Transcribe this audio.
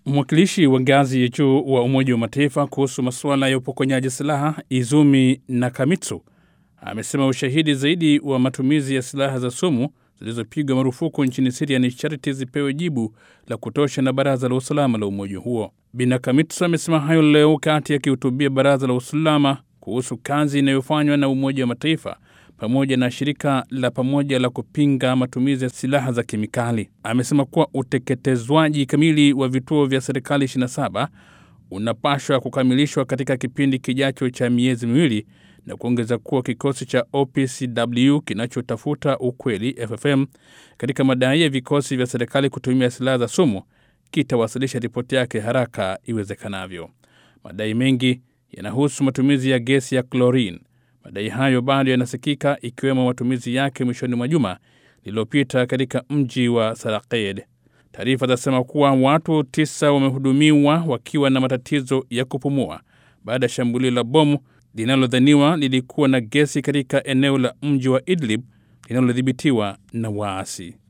Mwakilishi wa ngazi ya juu wa Umoja wa Mataifa kuhusu masuala ya upokonyaji silaha Izumi Nakamitsu amesema ushahidi zaidi wa matumizi ya silaha za sumu zilizopigwa marufuku nchini Siria ni sharti zipewe jibu la kutosha na Baraza la Usalama la umoja huo. Binakamitsu amesema hayo leo wakati akihutubia Baraza la Usalama kuhusu kazi inayofanywa na Umoja wa Mataifa pamoja na shirika la pamoja la kupinga matumizi ya silaha za kemikali. Amesema kuwa uteketezwaji kamili wa vituo vya serikali 27 unapashwa kukamilishwa katika kipindi kijacho cha miezi miwili na kuongeza kuwa kikosi cha OPCW kinachotafuta ukweli FFM katika madai ya vikosi vya serikali kutumia silaha za sumu kitawasilisha ripoti yake haraka iwezekanavyo. Madai mengi yanahusu matumizi ya gesi ya chlorine. Madai hayo bado yanasikika ikiwemo matumizi yake mwishoni mwa juma lililopita katika mji wa Saraked. Taarifa zinasema kuwa watu tisa wamehudumiwa wakiwa na matatizo ya kupumua baada ya shambulio la bomu linalodhaniwa lilikuwa na gesi katika eneo la mji wa Idlib linalodhibitiwa na waasi.